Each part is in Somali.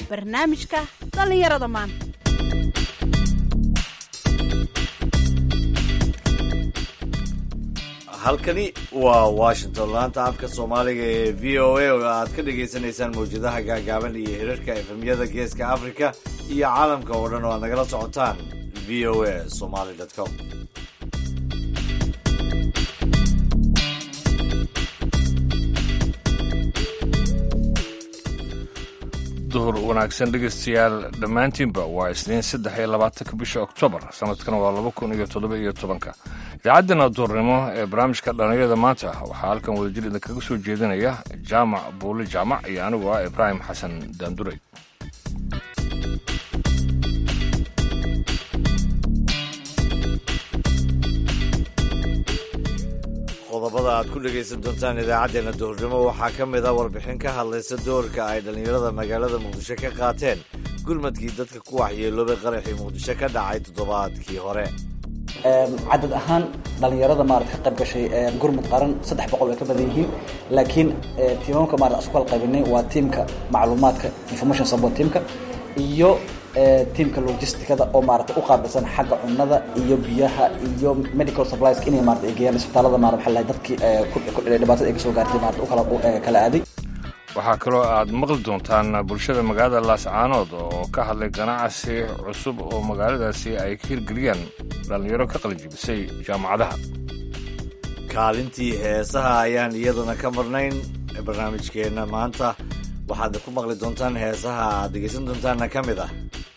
barnaamijka dhallinyarada maanta halkani waa washington laanta afka soomaaliga ee v o a oo aad ka dhagaysanaysaan mawjadaha gaagaaban iyo hirarka efemyada geeska africa iyo caalamka oo dhan oo aad nagala socotaan v o a somaly com duhur wanaagsan dhegaystayaal dhammaantiinba waa isniin saddex iyo labaatanka bisha oktoobar sanadkana waa laba kun iyo toddoba iyo tobanka idaacaddana duurnimo ee barnaamijka dhallinyarada maanta waxaa halkan wadajir idinkaga soo jeedinaya jaamac buuli jaamac iyo anigu ah ibraahim xasan daanduray qodobada aad ku dhegaysan doontaan idaacaddeenna duhurnimo waxaa ka mid a warbixin ka hadlaysa doorka ay dhallinyarada magaalada muqdisho ka qaateen gurmadkii dadka ku waxyeeloobay qaraxii muqdisho ka dhacay toddobaadkii hore cadad ahaan dhalinyarada maarata ka qayb gashay gurmud qaran saddex boqol way ka badan yihiin laakiin tiimamka maarata isku kala qaybinay waa tiimka macluumaadka information support teamka iyo tiimka logisticada oo maarata u qaabilsan xagga cunnada iyo biyaha iyo medical supplies inay maarata ay geeyaan isbitaalada maarata maxaa lahay dadkii dhibaatada ay kasoo gaartay maarata u kala kala aaday waxaa kaloo aad maqli doontaan bulshada magaalada laascaanood oo ka hadlay ganacsi cusub oo magaaladaasi ay ka hirgeliyaan dhallinyaro ka qalijibisay jaamacadaha kaalintii heesaha ayaan iyaduna ka marnayn barnaamijkeenna maanta waxaad ku maqli doontaan heesaha aad dhegaysan doontaanna ka mid ah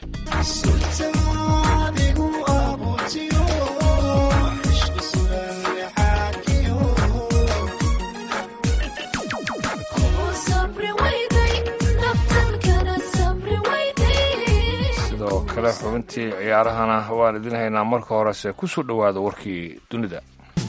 sidoo kale xubintii ciyaarahana waan idin haynaa marka horese ku soo dhowaada warkii dunida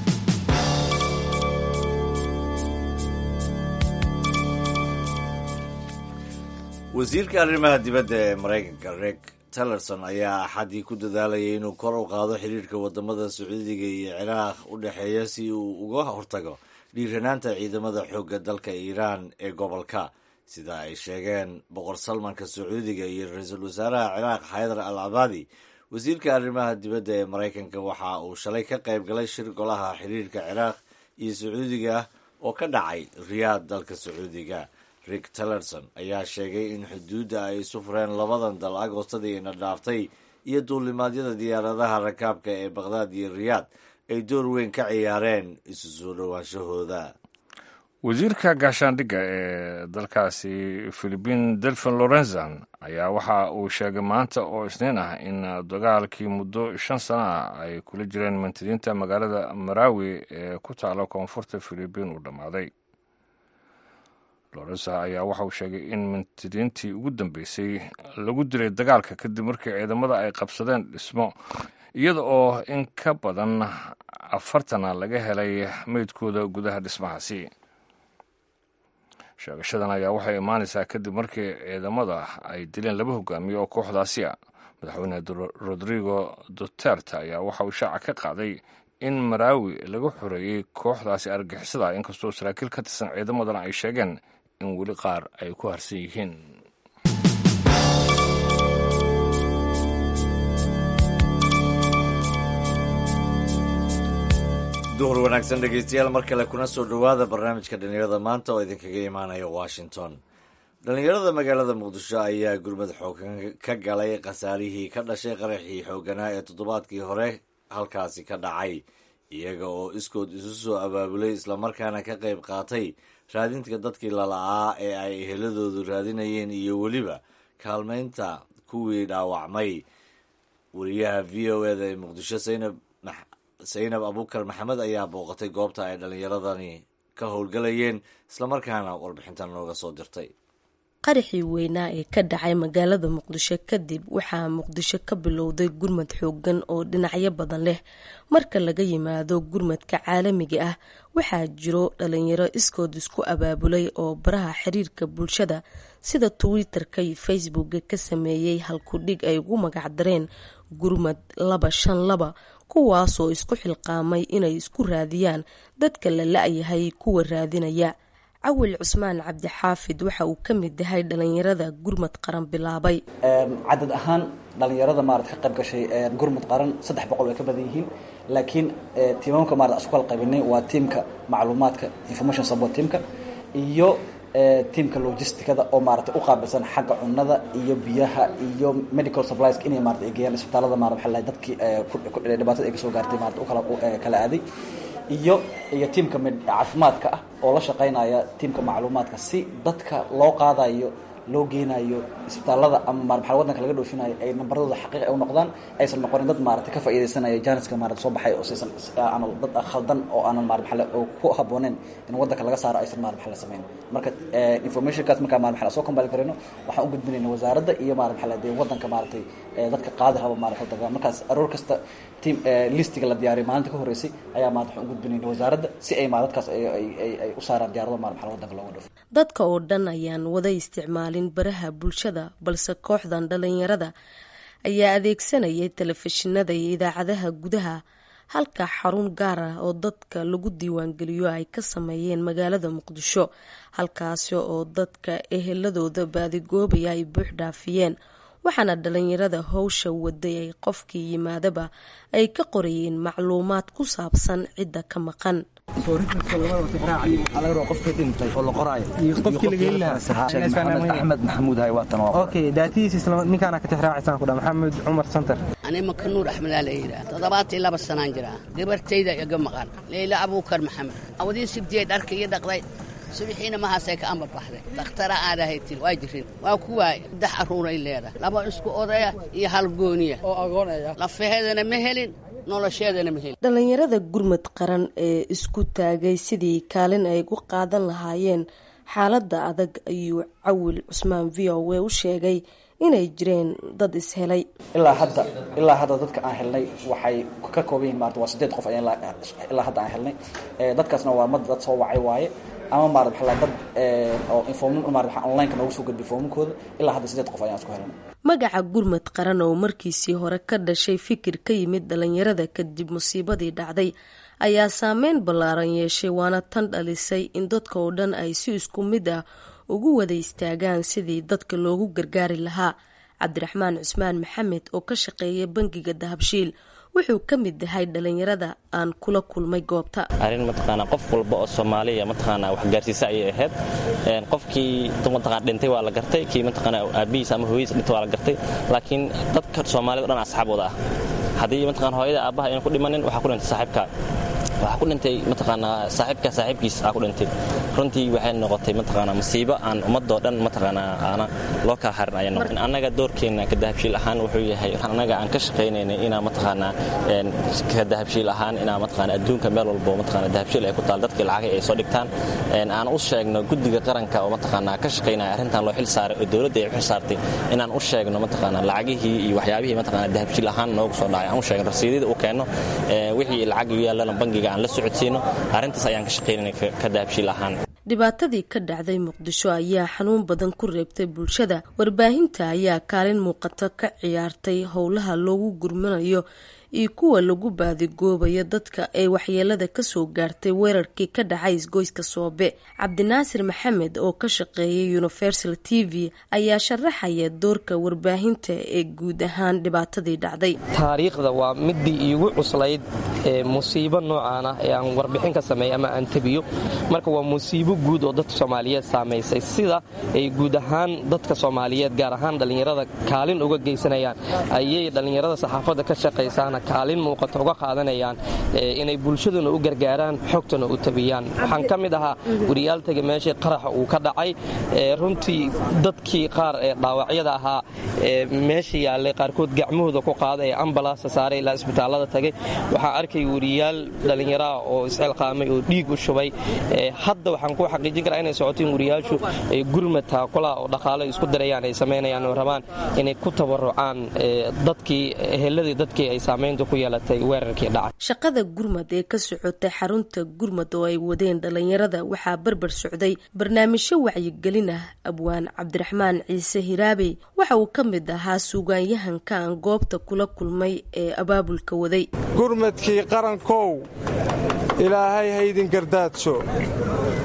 wasiirka arrimaha dibadda ee maraykanka reg tillerson ayaa axaddii ku dadaalayay inuu kor u qaado xiriirka wadamada sacuudiga iyo ciraaq u dhexeeya si uu uga hortago dhiiranaanta ciidamada xoogga dalka iiraan ee gobolka sida ay sheegeen boqor salmanka sacuudiga iyo ra-iisul wasaaraha ciraaq xaydar al cabaadi wasiirka arrimaha dibadda ee maraykanka waxa uu shalay ka qayb galay shir golaha xiriirka ciraaq iyo sacuudiga oo ka dhacay riyaad dalka sacuudiga rick tillerson ayaa sheegay in xuduudda ay isu fureen labadan dal agoostadiina dhaaftay iyo duulimaadyada diyaaradaha rakaabka ee baqhdaad iyo riyaad ay door weyn ka ciyaareen isu soo dhowaanshahooda wasiirka gaashaandhigga ee dalkaasi philibiin delfin lorenzan ayaa waxa uu sheegay maanta oo isniin ah in dagaalkii muddo shan sano ah ay kula jireen mantadiinta magaalada marawi ee ku taala koonfurta philibiin uu dhammaaday lorensa ayaa waxa uu sheegay in mantadiintii ugu dambeysay lagu dilay dagaalka kadib markii ciidamada ay qabsadeen dhismo iyada oo in ka badan afartana laga helay meydkooda gudaha dhismahaasi sheegashadan ayaa waxay imaanaysaa kadib markii ciidamada ay dileen laba hogaamiye oo kooxdaasi a madaxweyne rodrigo duterte ayaa waxa uu shaaca ka qaaday in maraawi laga xoreeyey kooxdaasi argixisada inkastoo saraakiil ka tirsan ciidamadana ay sheegeen in weli qaar ay ku harsan yihiin duhur wanaagsan dhegeystayaal mar kale kuna soo dhowaada barnaamijka dhallinyarada maanta oo idinkaga imaanaya washington dhallinyarada magaalada muqdisho ayaa gurmad xoogan ka galay khasaarihii ka dhashay qaraxii xooganaa ee toddobaadkii hore halkaasi ka dhacay iyaga oo iskood isu soo abaabulay islamarkaana ka qayb qaatay raadinta dadkii lala'aa ee ay eheladoodu raadinayeen iyo weliba kaalmaynta kuwii dhaawacmay wariyaha v o eda ee muqdisho saynab saynab abukar maxamed ayaa booqatay goobta ay dhallinyaradani ka howlgalayeen islamarkaana warbixintan nooga soo dirtay qaraxii weynaa ee ka dhacay magaalada muqdisho kadib waxaa muqdisho ka bilowday gurmad xoogan oo dhinacyo badan leh marka laga yimaado gurmadka caalamiga ah waxaa jiro dhalinyaro iskood isku abaabulay oo baraha xiriirka bulshada sida twitter-ka iyo facebooka ka sameeyey halkudhig ay ugu magacdareen gurmad laba shan laba kuwaasoo isku xilqaamay inay isku raadiyaan dadka la la-yahay kuwa raadinaya cawil cusmaan cabdixaafid waxa uu ka mid yahay dhalinyarada gurmad qaran bilaabay cadad ahaan dhalinyarada maarata ka qayb gashay gurmud qaran saddex boqol way ka badan yihiin laakiin tiimamka maarata isku kala qaybinay waa tiimka macluumaadka information support teamka iyo tiimka logisticada oo maarata u qaabilsan xagga cunada iyo biyaha iyo medical supplies inay maarata ay geeyaan isbitaalada maarata waxaa lahay dadkii dhibaatada ay kasoo gaartay maarata u kala kala aaday iyo iyo tiimka caafimaadka ah oo la shaqaynaya tiimka macluumaadka si dadka loo qaadayo loo geenayo isbitaalada ama maaa wadanka laga dhoofinayo ay nambaradooda xaqiiq ay u noqdaan aysan noqonin dad maarata ka faa'iidaysanaya janiska maarata soo baxay oo saysan aan dad khaldan oo aanan maara maxale oo ku habooneen in wadanka laga saaro aysan maara maxale samayn marka informationkaas markaa maara maxale soo combine karayno waxaan u gudbinayna wasaaradda iyo maara maxale dee wadanka maaratay dadka qaadi raba maarata wadanka markaas aroor kasta team listiga la diyaariyo maalinta ka horreysay ayaa maarata waxaan u gudbinayna wasaaradda si ay maara dadkaas ay u saaraan diyaarado maara maxale wadanka looga dhoofo dadka oo dhan ayaan wada isticmaalin baraha bulshada balse kooxdan dhalinyarada ayaa adeegsanayay telefishinada iyo idaacadaha gudaha halka xarun gaar ah oo dadka lagu diiwaangeliyo ay ka sameeyeen magaalada muqdisho halkaasi oo dadka eheladooda baadigoobaya ay buux dhaafiyeen waxaana dhalinyarada howsha waday ay qofkii yimaadaba ay ka qorayeen macluumaad ku saabsan cidda ka maqan axmed maxamuud ninkaana ka tixraacaysan ku maxamed cumar santar ani makanuur axmedaa la yidhaah toddobaatan iyo laba sanaan jiraa gabartayda iga maqan leyla abuukar maxamed awadii sibtiyey dharka iyo dhaqday subixiina mahaasay ka amar baxday dakhtara aadahay til waa jirin waa ku waay saddex arruuray leedahay laba isku odaya iyo hal gooniya oo agoonaya lafaheedana ma helin nolosheedana ma helin dhalinyarada gurmad qaran ee isku taagay sidii kaalin ay gu qaadan lahaayeen xaaladda adag ayuu cawil cusmaan v o w u sheegay inay jireen dad ishelay ilaa hadda ilaa hadda dadka aan helnay waxay ka kooban yihin maarata waa sideed qof ayaan ilaa hadda aan helnay dadkaasna waa mad dad soo wacay waaye ama maarata maxaa dad oo inform maarata online-ka noogu soo gudbay foomamkooda ilaa hadda sideed qof ayaan isku helnay magaca gurmad qaran oo markiisii hore ka dhashay fikir ka yimid dhalinyarada kadib musiibadii dhacday ayaa saameyn ballaaran yeeshay waana tan dhalisay in dadka oo dhan ay si isku mid ah ugu wada istaagaan sidii dadka loogu gargaari lahaa cabdiraxmaan cusmaan maxamed oo ka shaqeeya bangiga dahabshiil wuxuu ka mid yahay dhalinyarada aan kula kulmay goobta arrin mataqaanaa qof walba oo soomaaliya mataqaanaa wax gaarsiisa ayay ahayd qofkii mataqaana dhintay waa la gartay kii mataqaanaa aabihiis ama hooyadiis dhintay waa la gartay laakiin dadka soomaalida o dhan asxaab wada ah haddii mataqana hooyada aabbaha aynan ku dhimanin waxaa ku dhintay saaxiibka waxaa ku dhintay mataqaanaa saaxiibka saaxiibkiis aa ku dhintay runtii waxay noqotay mataqaanaa masiibo aan ummadoo dhan mataqaanaa aana loo kala harin ayay noqotay annaga doorkeenna ka dahabshiil ahaan wuxuu yahay annaga aan ka shaqaynaynay inaa mataqaanaa ka dahabshiil ahaan inaa mataqaanaa adduunka meel walbo mataqaanaa dahabshiil ay ku taal dadkii lacagay ay soo dhigtaan aan u sheegno guddiga qaranka oo mataqaanaa ka shaqaynaya arrintan loo xil saaray oo dowladda ay u xil saartay inaan u sheegno mataqaanaa lacagihii iyo waxyaabihii mataqaanaa dahabshiil ahaan noogu soo dhacay aan u sheegno rasiidada uu keenno wixii lacag u yaallana bangiga aan la socodsiino arrintaas ayaan ka shaqaynayna ka dahabshiil ahaan dhibaatadii ka dhacday muqdisho ayaa xanuun badan ku reebtay bulshada warbaahinta ayaa kaalin muuqata ka ciyaartay howlaha loogu gurmanayo iyo kuwa lagu baadigoobayo dadka ay waxyeelada kasoo gaartay weerarkii ka dhacay isgoyska soobe cabdinaasir maxamed oo ka shaqeeyay universal t v ayaa sharaxaya doorka warbaahinta ee guud ahaan dhibaatadii dhacday taariikhda waa midii iigu cuslayd ee musiibo noocaan ah ee aan warbixin ka sameeya ama aan tabiyo marka waa musiibo guud oo dadka soomaaliyeed saamaysay sida ay guud ahaan dadka soomaaliyeed gaar ahaan dhallinyarada kaalin uga geysanayaan ayay dhallinyarada saxaafadda ka shaqaysaana kaalin muuqata uga qaadanayaan inay bulshaduna u gargaaraan xogtana u tabiyaan waxaan ka mid ahaa wariyaaltaga meeshii qaraxa uu ka dhacay runtii dadkii qaar ee dhaawacyada ahaa meesha yaallay qaarkood gacmahooda ku qaada ee ambalaasta saaray ilaa isbitaallada tagay waxaan arkay wariyaal dhallinyaraah oo isxilqaamay oo dhiig u shubay hadda waxaan ku xaqiijin karaa inay socoto in wariyaashu ay gurmad taakulaha oo dhaqaalo isku darayaan ay samaynayaan oo rabaan inay ku tabarucaan dadkii eheladii dadkii ay saamaynta ku yeelatay weerarkii dhacay shaqada gurmad ee ka socotay xarunta gurmad oo ay wadeen dhallinyarada waxaa barbar socday barnaamijyo wacyigelin ah abwaan cabdiraxmaan ciise hiraabey waxa uu ka mid ahaa suugaanyahanka aan goobta kula kulmay ee abaabulka waday gurmadkii qarankow ilaahay haydin gardaadsho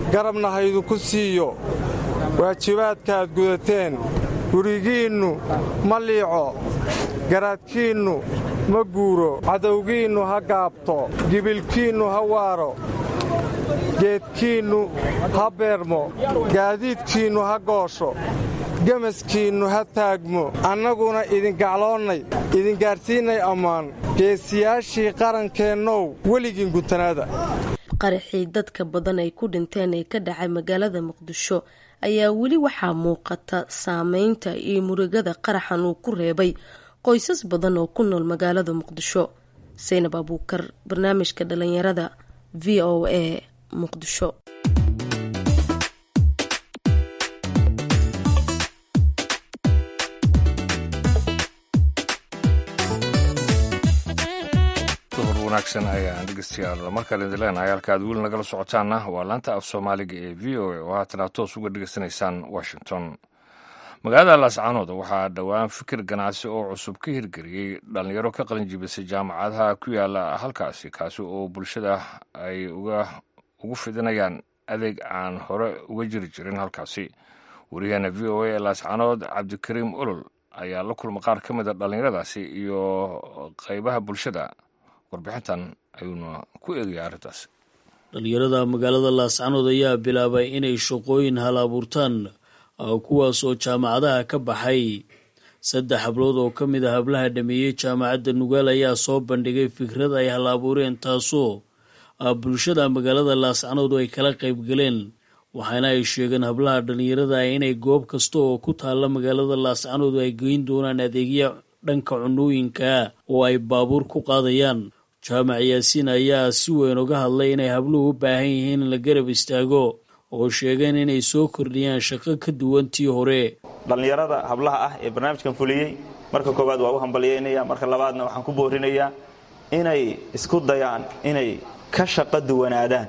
garabna hayduku siiyo waajibaadkaad gudateen gurigiinnu ma liico garaadkiinnu ma guuro cadowgiinnu ha gaabto gibilkiinnu ha waaro geedkiinnu ha beermo gaadiidkiinnu ha goosho gemaskiinnu ha taagmo annaguna idingacloonnay idingaadhsiinnay ammaan geesiyaashii qarankeennow weligiin guntanaada qaraxii dadka badan ay ku dhinteen ee ka dhacay magaalada muqdisho ayaa weli waxaa muuqata saameynta iyo murugada qaraxan uu ku reebay qoysas badan oo ku nool magaalada muqdisho saynab abuukar barnaamijka dhalinyarada v o a muqdisho wanaagsan ayaan dhegeystayaal markale idin leenahay halka aad weli nagala socotaanna waa laanta af soomaaliga ee v o a oo haatan aad toos uga dhegeysanaysaan washington magaalada laascaanood waxaa dhowaan fikir ganacsi oo cusub ka hirgeliyey dhallinyaro ka qalinjibisay jaamacadaha ku yaala halkaasi kaasi oo bulshada ay ugu fidinayaan adeeg aan hore uga jiri jirin halkaasi wariyaheena v o a ee laascaanood cabdikariim olol ayaa la kulma qaar ka mida dhallinyaradaasi iyo qaybaha bulshada warbixintan ayuuna ku eegaya arrintaas dhallinyarada magaalada laascanood ayaa bilaabay inay shaqooyin hal abuurtaan kuwaas oo jaamacadaha ka baxay saddex hablood oo ka mid a hablaha dhameeyey jaamacadda nugaal ayaa soo bandhigay fikrad ay hal abuureen taasoo bulshada magaalada laascanood ay kala qaybgaleen waxaana ay sheegeen hablaha dhallinyarada inay goob kasta oo ku taalla magaalada laascanood ay geyn doonaan adeegya dhanka cunooyinka oo ay baabuur ku qaadayaan jaamac yaasiin ayaa si weyn uga hadlay inay habluhu u baahan yihiin in la garab istaago oo sheegeen inay soo kordhiyaan shaqo ka duwan tii hore dhallinyarada hablaha ah ee barnaamijkan fuliyey marka koowaad waa u hambalyeynaya marka labaadna waxaan ku boorinayaa inay isku dayaan inay ka shaqo duwanaadaan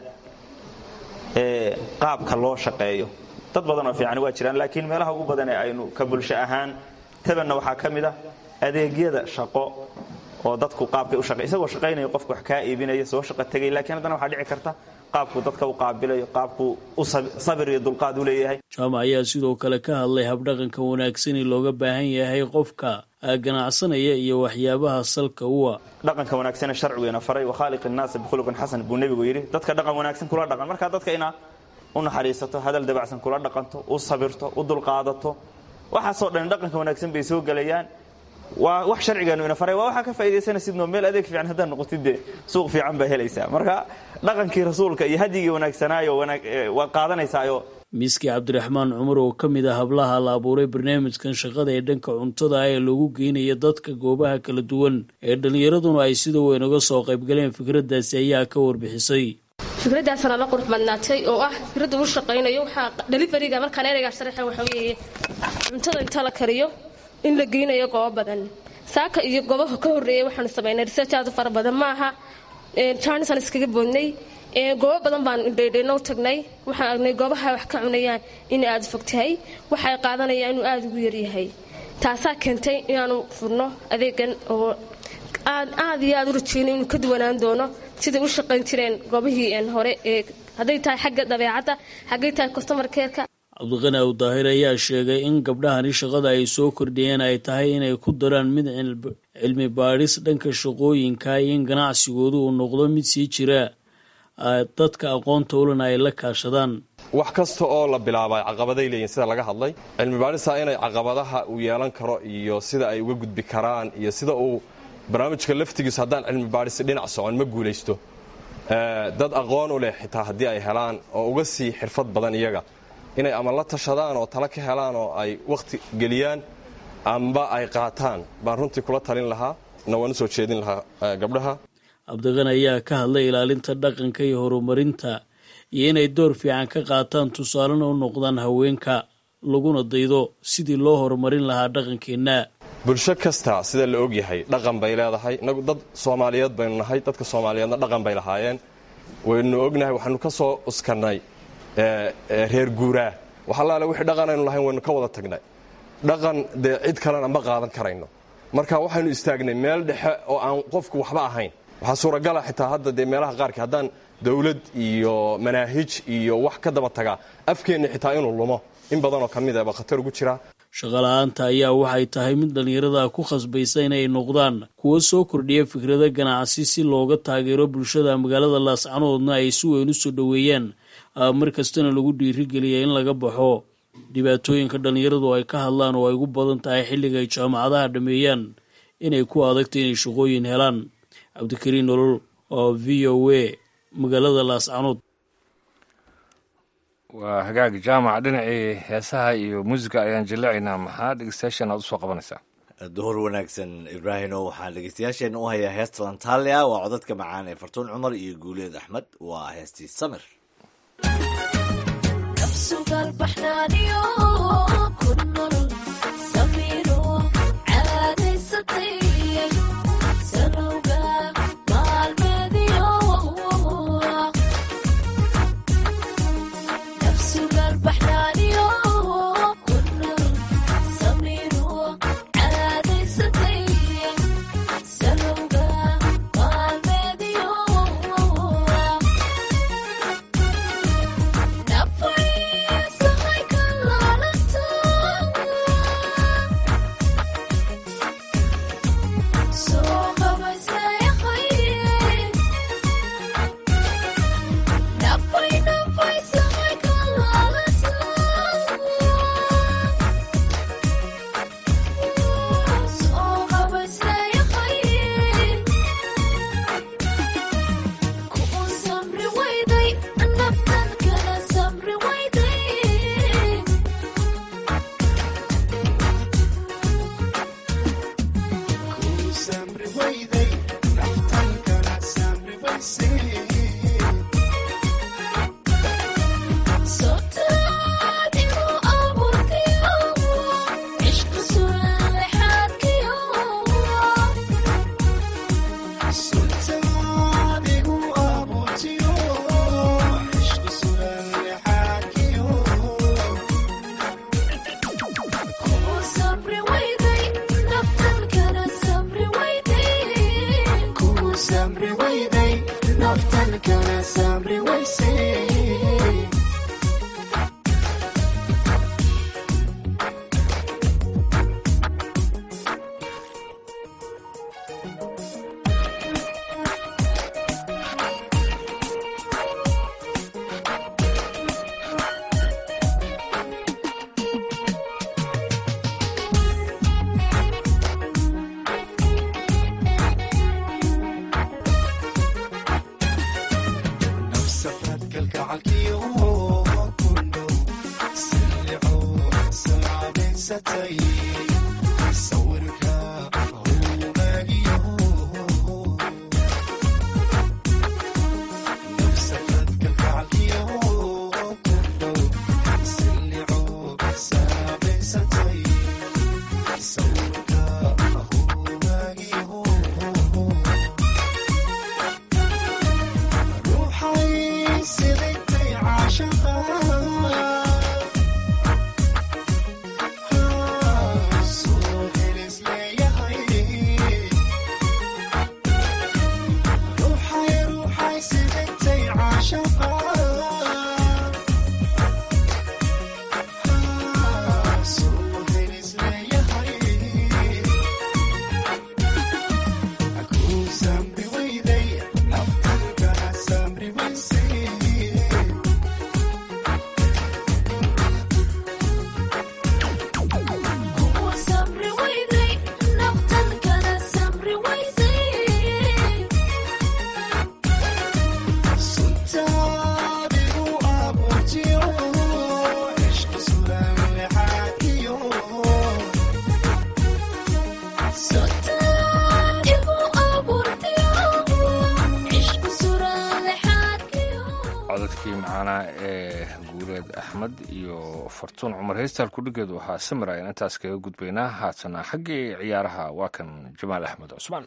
ee qaabka loo shaqeeyo dad badan oo fiican waa jiraan laakiin meelaha ugu badan ee aynu ka bulsho ahaan tabanna waxaa ka mid ah adeegyada shaqo oo dadku qaabkay u shaqey isagoo shaqaynaya qofku wax kaa iibinaya soo shaqo tegay laakiin haddana waxaa dhici karta qaabku dadka u qaabilayo qaabku u sabir iyo dulqaad u leeyahay jaamac ayaa sidoo kale ka hadlay habdhaqanka wanaagsani looga baahan yahay qofka ganacsanaya iyo waxyaabaha salka uwa dhaqanka wanaagsane sharcigeena faray wakhaaliq innaasa bikhuluqin xasan buu nebigu yidhi dadka dhaqan wanaagsan kula dhaqan markaa dadka inaa u naxariisato hadal dabacsan kula dhaqanto u sabirto u dulqaadato waxaasoo dhan dhaqanka wanaagsan bay soo gelayaan waa wax sharcigeenu ina faray waa waxaa ka faa'iidaysanaysidnoo meel adeeg fiican haddaad noqotid dee suuq fiican baa helaysaa marka dhaqankii rasuulka iyo hadyigii wanaagsanaayo waad qaadanaysaayo miski cabdiraxmaan cumar oo ka mid ah hablaha la abuuray barnaamijkan shaqada ee dhanka cuntada ah ee lagu geynaya dadka goobaha kala duwan ee dhallinyaraduna ay sida weyn uga soo qaybgaleen fikraddaasi ayaa ka warbixisay fikraddaasana la qurux badnaatay oo ah fikradda uu shaqaynayo waxaa dhalifariga markaan ereygaa sharaxa waxa weeye cuntada inta la kariyo in la geynayo goobo badan saaka iyo goobaha ka horreeyay waxaanu samaynay research aad u fara badan maaha jaanisaan iskaga boodnay goobo badan baan dhaydhayno tagnay waxaan aragnay goobaha wax ka cunayaan in aada fog tahay waxay qaadanayaan inuu aada ugu yaryahay taasaa keentay inaanu furno adeegan oo aan aada iyo aada u rajeynay inuu ka duwanaan doono siday u shaqayn jireen goobihii hore ee hadday tahay xagga dabeecadda xaggay tahay customer careka cabdiqani aw daahir ayaa sheegay in gabdhahani shaqada ay soo kordhiyeen ay tahay inay ku daraan mid cilmi baadhis dhanka shaqooyinka iyo in ganacsigoodu uu noqdo mid sii jira dadka aqoonta ulana ay la kaashadaan wax kasta oo la bilaabay caqabaday leeyihin sida laga hadlay cilmi baadhisa inay caqabadaha uu yeelan karo iyo sida ay uga gudbi karaan iyo sida uu barnaamijka laftigiisu haddaan cilmi baadhisi dhinac socon ma guulaysto dad aqoon u leh xitaa haddii ay helaan oo uga sii xirfad badan iyaga inay ama la tashadaan oo tala ka helaan oo ay wakhti geliyaan amba ay qaataan baan runtii kula talin lahaa na waan u soo jeedin lahaa gabdhaha cabdiqani ayaa ka hadlay ilaalinta dhaqanka iyo horumarinta iyo inay door fiican ka qaataan tusaalena u noqdaan haweenka laguna daydo sidii loo horumarin lahaa dhaqankeenna bulsho kasta sida la ogyahay dhaqan bay leedahay inagu dad soomaaliyeed baynu nahay dadka soomaaliyeedna dhaqan bay lahaayeen waynu ognahay waxaanu ka soo uskannay reer guuraa waxalaale wixii dhaqan aynu lahayn waynu ka wada tagnay dhaqan dee cid kalena ma qaadan karayno marka waxaynu istaagnay meel dhexe oo aan qofku waxba ahayn waxaa suuragala xitaa hadda dee meelaha qaarka haddaan dowlad iyo manaahij iyo wax ka daba tagaa afkeenna xitaa inuu lumo in badanoo ka mid aba khatar ugu jira shaqala-aanta ayaa waxay tahay mid dhallinyarada ku khasbaysa inay noqdaan kuwo soo kordhiya fikrada ganacsi si looga taageero bulshada magaalada laascanoodna ay si weyn u soo dhoweeyaan mar kastana lagu dhiirigeliya in laga baxo dhibaatooyinka dhallinyaradu ay ka hadlaan oo ay ugu badan tahay xilliga ay jaamacadaha dhameeyaan inay ku adagta inay shaqooyin helaan cabdikariin nolol oo v o a magaalada laascanood waa hagaag jaamac dhinacii heesaha iyo muusiga ayaan jilleecaynaa maxaa dhegeystayaashan aad usoo qabanaysaa duhur wanaagsan ibraahino waxaan dhegeystayaasheen u hayaa heesta lantalia waa codadka macaan ee fartuun cumar iyo guuleed axmed waa heestii samir codadkii macaanaa ee guuleed axmed iyo fartuun cumar heystal kudhigeedu waxaa samir ayaan intaas kaga gudbaynaa haatana xaggii ciyaaraha waa kan jamaal axmed cusmaan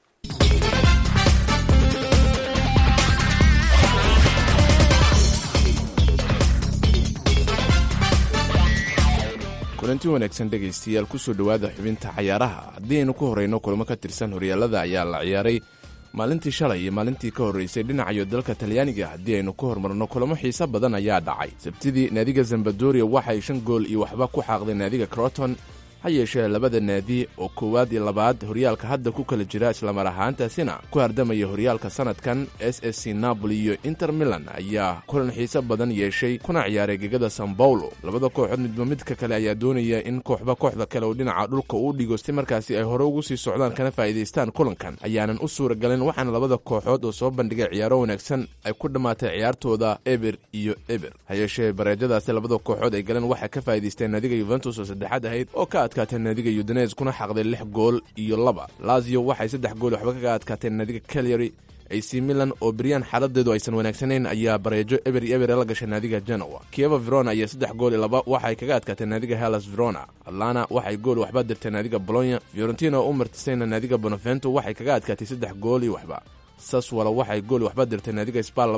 kulanti wanaagsan dhegaystayaal kusoo dhowaada xubinta cayaaraha haddii aynu ku horeyno kulamo ka tirsan horyaalada ayaa la ciyaaray maalintii shalay iyo maalintii ka horreysay dhinacayo dalka talyaaniga haddii aynu ku hormarno kulamo xiise badan ayaa dhacay sabtidii naadiga zambadoria waxay shan gool iyo waxba ku xaaqday naadiga croton ha yeeshee labada naadi oo koowaad iyo labaad horyaalka hadda ku kala jira islamar ahaantaasina ku hardamaya horyaalka sanadkan s s c napoli iyo inter milan ayaa kulan xiise badan yeeshay kuna ciyaaray gegada san bawlo labada kooxood midba midka kale ayaa doonaya in kooxba kooxda kale uu dhinaca dhulka uu dhigo si markaasi ay hore ugu sii socdaan kana faa'iidaystaan kulankan ayaanan u suura galin waxaana labada kooxood oo soo bandhigay ciyaaro wanaagsan ay ku dhammaatay ciyaartooda eber iyo eber ha yeeshee bareejadaasi labada kooxood ay galeen waxay ka faa'iidaysteen naadiga yuventus oo saddexaad ahayd oo ka adkaatee naadiga yudanes kuna xaqday lix gool iyo laba lazio waxay saddex gool waxba kaga adkaateen naadiga calyary ac milan oo beryaan xaaladeedu aysan wanaagsanayn ayaa bareejo eber iyo eber la gashay naadiga genoa kieva verona ayaa saddex gool iyo laba waxay kaga adkaatee naadiga hellas verona atlana waxay gool waxba dirtay naadiga bolonya fiorentina oo u martisayna naadiga bonavento waxay kaga adkaatay saddex gool iyo waxba saswala waxay gool waxba dirtay naadiga spal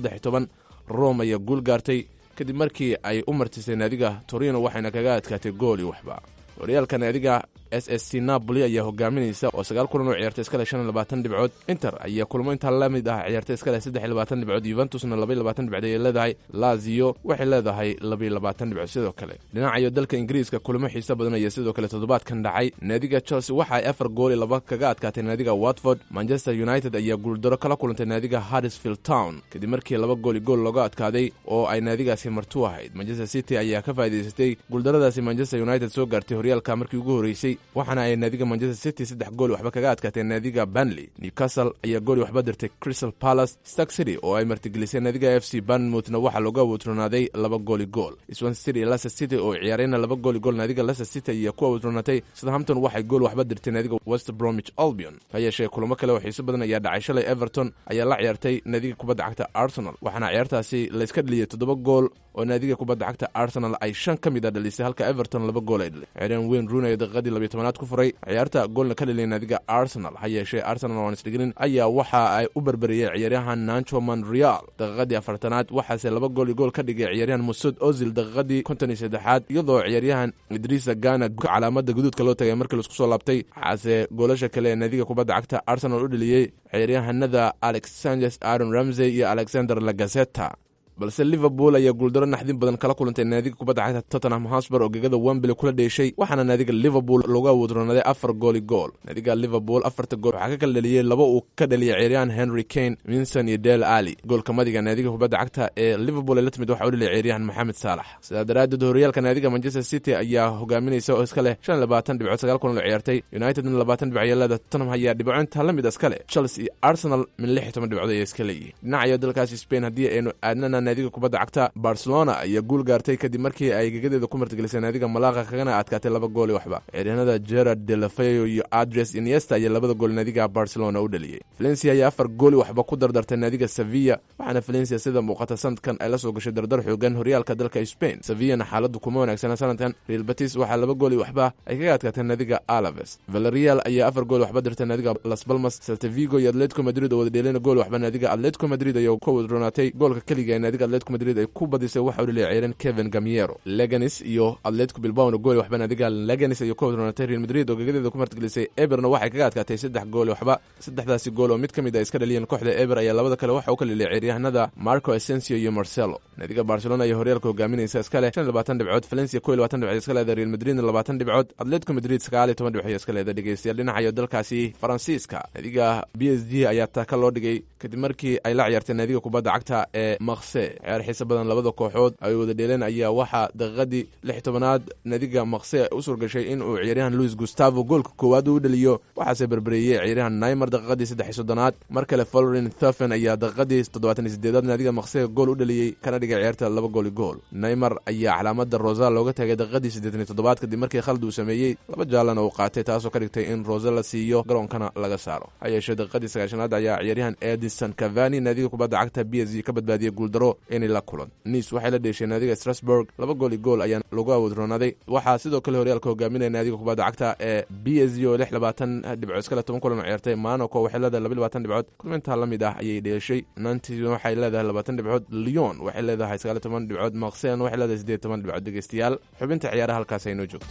rome ayaa guul gaartay kadib markii ay u martisay naadiga torino waxayna kaga adkaatay gool iyo waxba horyaalka naadiga s s c napoli ayaa hogaaminaysa oo sagaal kulan oo ciyaartay iskale shan iyo labaatan dhibcood inter ayaa kulmo intaa la mid ah ciyaartay iskale saddex iyo labaatan dhibcood yuventusna laba iyo labaatan dhibcood ayay leedahay lazio waxay leedahay laba iyo labaatan dhibcood sidoo kale dhinacayo dalka ingiriiska kulamo xiise badan ayaa sidoo kale toddobaadkan dhacay naadiga chelsea waxa ay afar gool iyo laba kaga adkaatay naadiga watford manchester united ayaa guuldaro kala kulantay naadiga harrisfield town kadib markii laba gool iyo gool looga adkaaday oo ay naadigaasi martu ahayd manchester city ayaa ka faa'iidaysatay guuldaradaasi manchester united soo gaartay horyaalka markii ugu horreysay waxaana ay naadiga manchester city saddex gool waxba kaga adkaatee naadiga banley newcastle ayaa gool waxba dirtay crystal palace stark city oo ay martigelisay naadiga f c banmouthna waxaa looga awuutroonaaday laba gooli gool swan city iyo leicester city oo ciyaarayna laba gooli gool naadiga leicester city ayaa ku awuutroonatay southampton waxay gool waxba dirtay naadiga west bromwich albion ha yeeshee kulamo kale oo xiiso badan ayaa dhacay shalay everton ayaa la ciyaartay naadiga kubadda cagta arsenal waxaana ciyaartaasi layska dheliyey toddoba gool oo naadiga kubadda cagta arsenal ay shan ka mid a dhalisay halka everton laba gool ay dhalay ciyaaryahan wayne rooney ee daqiiqadii labiyo tobanaad ku furay ciyaarta goolna ka dhaliyay naadiga arsenal ha yeeshee arsenal oo aan isdhiginin ayaa waxa ay u berberiyey ciyaaryahan nancho monreal daqiiqadii afartanaad waxaase laba gool iyo gool ka dhigay ciyaaryahan musud ozil daqiiqadii konton iyo saddexaad iyadoo ciyaaryahan idriisa gana calaamada guduudka loo tagay markii laisku soo laabtay waxaase goolasha kale ee naadiga kubadda cagta arsenal u dhaliyey ciyaaryahanada alex sanchez aaron ramsey iyo alexander lagazeta balse liverpool ayaa guuldaro naxdin badan kala kulantay naadiga kubadda cagta tottenham hosber oo gegada wembly kula dheeshay waxaana naadiga liverpool looga awuudronaaday afar gooli gool naadiga liverpool afarta gool waxaa ka kala dhaliyey laba uu ka dhaliyay ciyaaryahan henry kane winson iyo del ali goolka madiga naadiga kubadda cagta ee liverpool ee la timid waxa u dhaliyay ciyaaryahan maxamed saalax sidaa daraaddeed horyaalka naadiga manchester city ayaa hogaaminaysa oo iska leh shan iyo labaatan dhibcood sagaal kulan oo ciyaartay unitedna labaatan dhibc ayaa leeda tottenham ayaa dhibcointa la mid iska leh chelsea iyo arsenal min lix iyo toban dhibcood ayay iska leeyihin dhinacayo dalkaasi spain haddii aynu aadnana naadiga kubadda cagta barcelona ayaa guul gaartay kadib markii ay gegadeeda ku martigelisay naadiga malaqa kagana adkaatay laba gool iyo waxba ciyaaryahanada gerard delafeo iyo adres iniesta ayaa labada gool naadiga barcelona u dhaliyey valencia ayaa afar gooli waxba ku dardartay naadiga sevilla waxaana valencia sida muuqata sanadkan ay la soo gashay dardar xoogan horyaalka dalka spain sevillana xaaladu kuma wanaagsana sanadkan real batis waxaa laba gooli waxba ay kaga adkaatay naadiga alaves valerial ayaa afar gool waxba dirtay naadiga las balmas saltavigo iyo atletico madrid oo wada dheelina gool waxba naadiga atletico madrid ayaa ku wadronaatay goolka keliga ee naadiga atletico madrid ay ku badisay waxa u dhaliyay ciyaaryan kevin gamiero leganis iyo atletico bilbao gool waxba naadiga leganis ayuu ka wadronaatay real madrid oo gegadeeda ku martigelisay eberna waxay kaga adkaatay saddex gool waxba saddexdaasi gool oo mid ka mid a iska dhaliyeen kooxda eber ayaa labada kale waxa u ka dhaliyay ciyaaryahanada marco esensio iyo marcelo naadiga barcelona ayaa horyaalka hogaaminaysa iska leh shan iyo labaatan dhibcood valencia kow iyo labaatan dhibcood iska leeda real madridna labaatan dhibcood atletico madrid sagaal iyo toban dhibcood iska leeda dhegeystayaal dhinacayo dalkaasi faransiiska naadiga b s g ayaa taka loo dhigay kadib markii ay la ciyaartay naadiga kubadda cagta ee makse ciyaar xiisa badan labada kooxood ay wada dheeleen ayaa waxaa daqiiqadii lix tobanaad naadiga makse u suurgashay in uu ciyaaryahan louis gustavo goolka koowaad u dhaliyo waxaase berbereeyey ciyaaryahan naimer daqiiqadii saddex iyo soddonaad mar kale folrin thufen ayaa daqiiqadii toddobaatan iyo sideedaad naadiga makse gool u dhaliyey kana dhigay ciyaarta laba gooli gool naimer ayaa calaamada rosal looga tagay daqiiqadii siddeetan iyo toddobaad kadib markii khalad uu sameeyey laba jaalana uu qaatay taasoo ka dhigtay in rose la siiyo garoonkana laga saaro ha yeeshee daqiiqadii sagaashanaad ayaa ciyaaryahan edison cavani naadiga kubadda cagta b s g ka badbaadiyey guuldaro inay la kulan nice waxay la dheeshay naadiga strasburg laba gooli gool ayaa lagu awoodroonaaday waxaa sidoo kale horyaalka hogaaminaya naadiga kubadda cagta ee b s g oo lix labaatan dhibcood iskale toban kulan oo ciyaartay monaco waxay leedahay laba labaatan dhibcood kulmintaa la mid ah ayay dheeshay nantes waxay leedahay labaatan dhibcood lyon waxay leedahay sagaal toban dhibcood maksen waxay leedahay siddeed toban dhibcood dhegeystayaal xubinta ciyaaraha halkaas aynoo joogto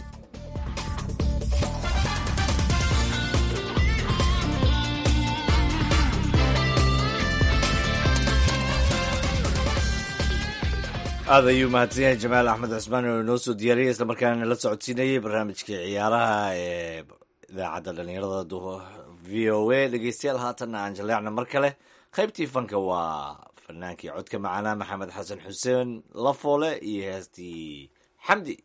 aad ayuu mahadsan yahay jamaal axmed cusmaan oo inoo soo diyaariyay islamarkaana la socodsiinayay barnaamijkii ciyaaraha ee idaacadda dhallinyarada v o a dhegeystayaal haatanna aan jaleecna mar kale qaybtii fanka waa fanaankii codka macanaa maxamed xasan xuseen lafoole iyo heestii xamdi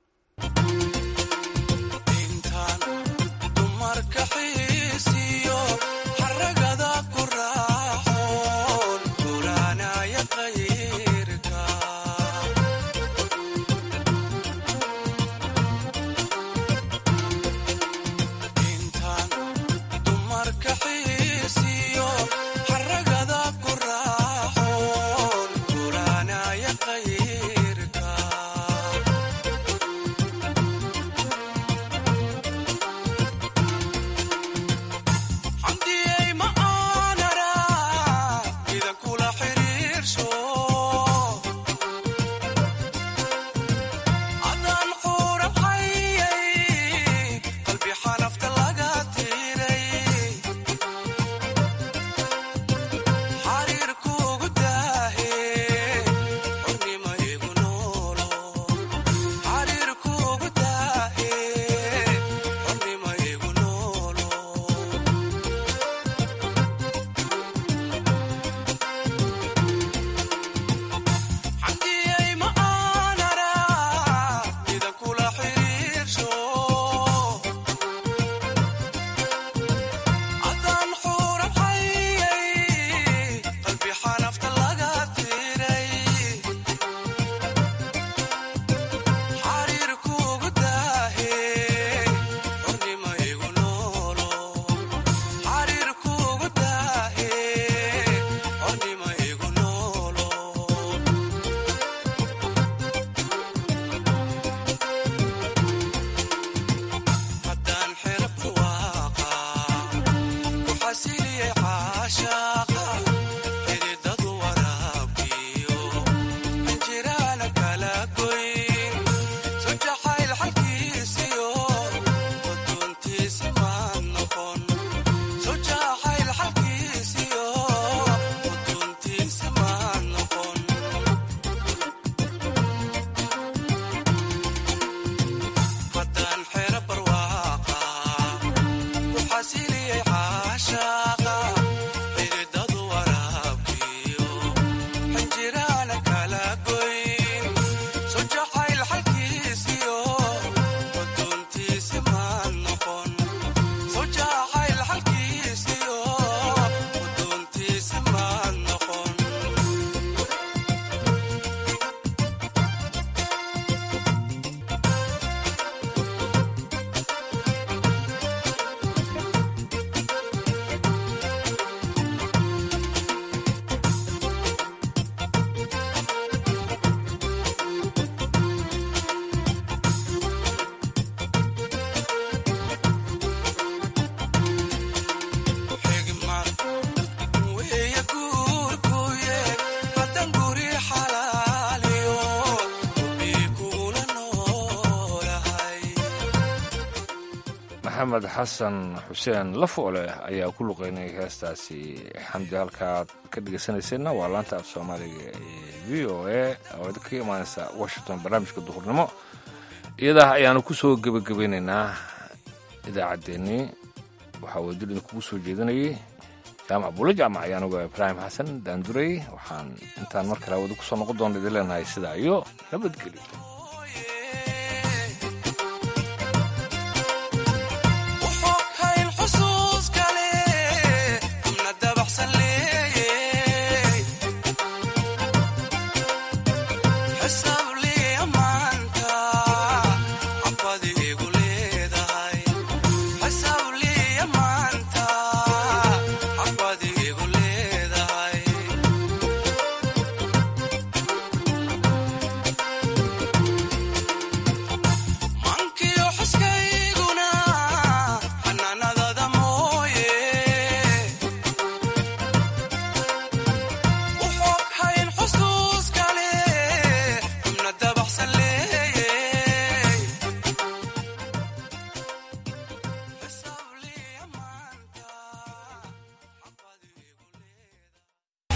maxamed xasan xuseen lafoole ayaa ku luqeynaya heestaasi xamdi halkaad ka dhegeysanayseena waa laanta af soomaaliga ee v o a oo ka imaaneysa washington barnaamijka duhurnimo iyadaa ayaanu ku soo gebagabeynaynaa idaacaddeenii waxaa wadil idinkugu soo jeedinayay jaamac buulo jaamac ayaanuga ibraahim xasan daanduray waxaan intaan mar kale wada kusoo noqon doona idin leenahay sidaa iyo nabadgelyo